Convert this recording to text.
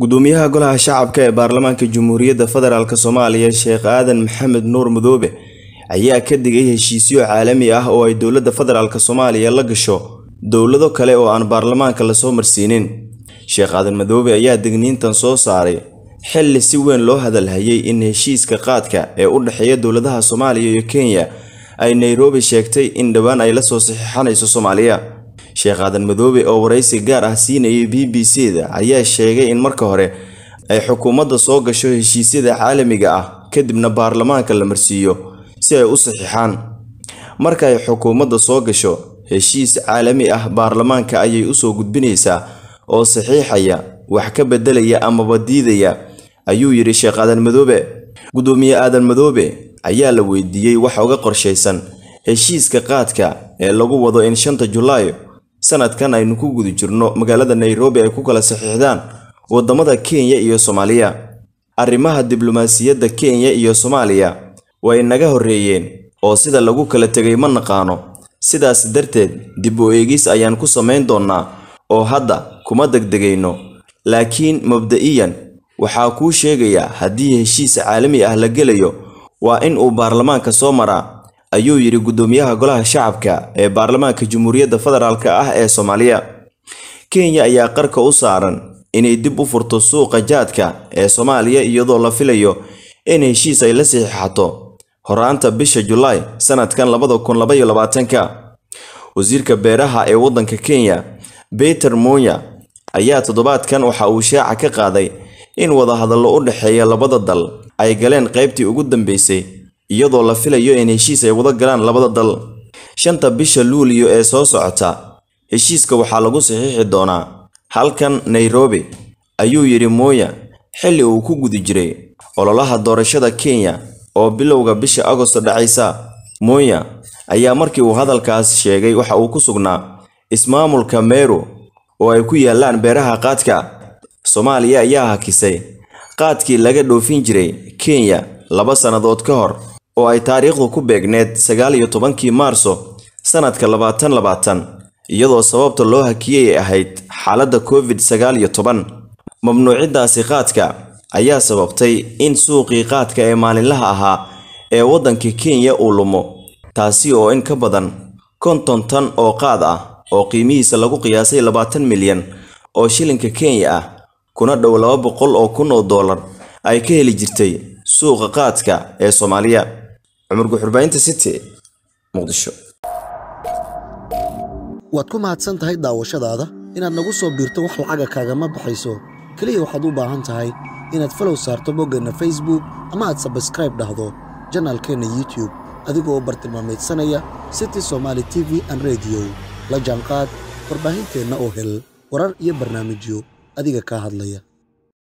gudoomiyaha golaha shacabka ee baarlamaanka jamhuuriyadda federaalk soomaaliya sheekh aadan maxamed nuur madoobe ayaa ka digay heshiisyo caalami ah oo ay dowladda federaalk soomaaliya la gasho dowlado kale oo aan baarlamaanka lasoo marsiinin sheekh aadan madoobe ayaa digniintan soo saaray xilli si weyn loo hadalhayay in heshiiska qaadka ee u dhexeeya dowladaha soomaaliya iyo kenya ay nairobi sheegtay in dhowaan ay la soo saxiixanayso soomaaliya sheekh aadan madoobe oo waraysi gaar ah siinayay b b c da ayaa sheegay in marka hore ay xukuumadda soo gasho heshiisyada caalamiga ah kadibna baarlamaanka la marsiiyo si ay u saxiixaan marka ay xukuumadda soo gasho heshiis caalami ah baarlamaanka ayay usoo gudbinaysaa oo saxiixaya wax ka beddelaya amaba diidaya ayuu yidhi sheekh aadan madoobe gudoomiye aadan madoobe ayaa la weydiiyey waxa uga qorshaysan heshiiska qaadka ee lagu wado in shanta julaay sanadkan aynu ku guda jirno magaalada nairobi ay ku kala saxiixdaan wadamada kenya iyo soomaaliya arrimaha diblomaasiyadda kenya iyo soomaaliya way naga horreeyeen oo sida lagu kala tegay ma naqaano sidaas darteed dib u eegis ayaan ku samayn doonnaa oo hadda kuma degdegayno laakiin mabda'iyan waxaa kuu sheegayaa haddii heshiis caalami ah la gelayo waa in uu baarlamaanka soo maraa ayuu yidhi gudoomiyaha golaha shacabka ee baarlamaanka jamhuuriyadda federaalk ah ee soomaaliya kenya ayaa qarka u saaran inay dib u furto suuqa jaadka ee soomaaliya iyadoo la filayo in heshiis ay la saxiixato horaanta bisha julaay sanadkan labada kun labaiyo labaatanka wasiirka beeraha ee waddanka kenya beter monya ayaa toddobaadkan waxa uu shaaca ka qaaday in wadahadallo u dhexeeya labada dal ay galeen qaybtii ugu dambeysay iyadoo la filayo in heshiis ay wada galaan labada dal shanta bisha luuliyo ee soo socota heshiiska waxaa lagu saxiixi doonaa halkan nairobi ayuu yidhi mooya xilli uu ku guda jiray ololaha doorashada kenya oo bilowga bisha agosto dhacaysa mooya ayaa markii uu hadalkaas sheegay waxa uu ku sugnaa ismaamulka meru oo ay ku yaallaan beeraha qaadka soomaaliya ayaa hakisay qaadkii laga dhoofin jiray kenya laba sannadood ka hor oo ay taariikhdu ku beegneed sagaal iyo tobankii maarso sanadka labaatan labaatan iyadoo sababta loo hakiyey ay ahayd xaaladda covid sagaal iyo toban mamnuuciddaasi qaadka ayaa sababtay in suuqii qaadka ee maalinlaha ahaa ee waddanka kenya uu lumo taasi oo in ka badan konton tan oo qaad ah oo qiimihiisa lagu qiyaasay labaatan milyan oo shilinka kenya ah kuna dhow laba boqol oo kun oo dollar ay ka heli jirtay suuqa qaadka ee soomaaliya cumar guxurbaynta city muqdisho waad ku mahadsan tahay daawashadaada inaad nagu soo biirto wax lacaga kaagama baxayso keliya waxaad u baahan tahay inaad falow saarto boggeenna facebook ama aad sabskraib dhahdo janaalkeenna youtube adigoo bartilmaamaydsanaya city somaali t v an rediyo la jaanqaad warbaahinteenna oo hel warar iyo barnaamijyo adiga kaa hadlaya